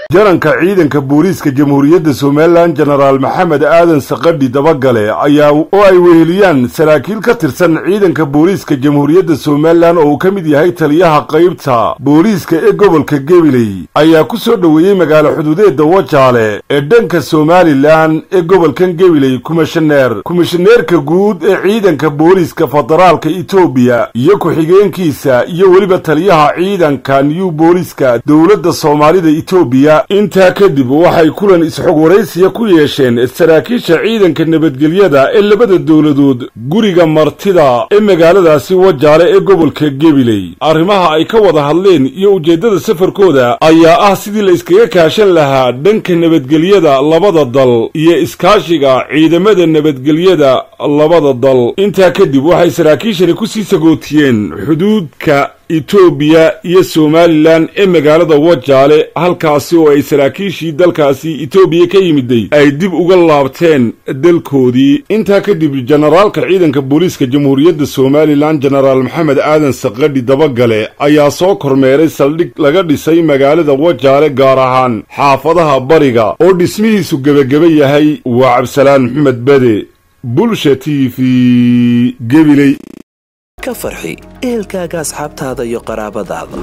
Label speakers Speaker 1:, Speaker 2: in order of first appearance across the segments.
Speaker 1: jaranka ciidanka booliiska jamhuuriyadda somalilan jenaraal maxamed aadan sakadhi dabagale ayaa oo ay weheliyaan saraakiil ka tirsan ciidanka booliiska jamhuuriyadda somalilan oo uu ka mid yahay taliyaha qaybta booliiska ee gobolka gabiley ayaa ku soo dhoweeyey magaalo xuduudeedda wajaale ee dhanka somalilan ee gobolkan gabiley kumishaneer kumishaneerka guud ee ciidanka booliiska federaalka etoobiya iyo ku-xigeenkiisa iyo weliba taliyaha ciidanka new booliiska dowladda soomaalida etoobiya intaa kadib waxay kulan isxog waraysiya ku yeesheen saraakiisha ciidanka nabadgelyada ee labada dowladood guriga martida ee magaaladaasi wajaale ee gobolka gabiley arrimaha ay ka wada hadleen iyo ujeeddada safarkooda ayaa ah sidii la iskaga kaashan lahaa dhanka nabadgelyada labada dal iyo iskaashiga ciidamada nabadgelyada labada dal intaa kadib waxay saraakiishani ku sii sagootiyeen xuduudka etoobiya iyo somalilan ee magaalada wajaale halkaasi oo ay saraakiishii dalkaasi etoobiya ka yimiday ay dib uga laabteen dalkoodii intaa kadib jenaraalka ciidanka booliiska jamhuuriyadda somalilan jenaraal maxamed aadan sakadhi dabagale ayaa soo kormeeray saldhig laga dhisay magaalada wajaale gaar ahaan xaafadaha bariga oo dhismihiisu gebageba yahay waa cabdisalaan maxamed bade bulsha t v gebiley
Speaker 2: ka farxi ehelkaaga asxaabtaada iyo qaraabadaada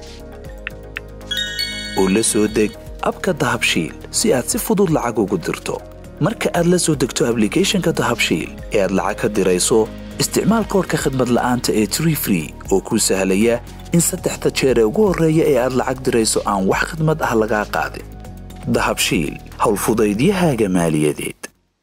Speaker 2: oo la soo deg abka dahabshiil si aad si fudud lacag ugu dirto marka aad la soo degto ablicathonka dahabshiil ee aad lacag ka dirayso isticmaal koorka khadmad la'aanta ee tree free oo kuu sahlaya in saddexda jeer ee ugu horreeya ee aad lacag dirayso aan wax khadmad ah lagaa qaadin dahabshiil howlfudaydiyahaaga maaliyadeed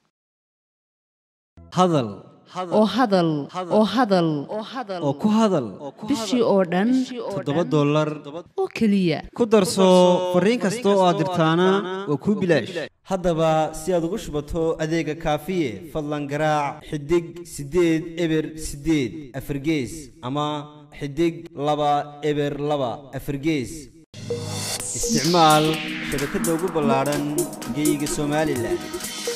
Speaker 3: hadal
Speaker 4: oo hadal oo hadal
Speaker 3: oo ku hadal
Speaker 4: bishii oo dhan
Speaker 3: toddoba dollar
Speaker 4: oo keliya
Speaker 3: ku darso fariin kasta oo aad dirtaana waa kuu bilaash haddaba si aad ugu shubato adeega kaafiye fadlan garaac xidig siddeed eber siddeed afargees ama xidig laba eber laba afargees isticmaal shabakadda ugu ballaadhan geyga somalilan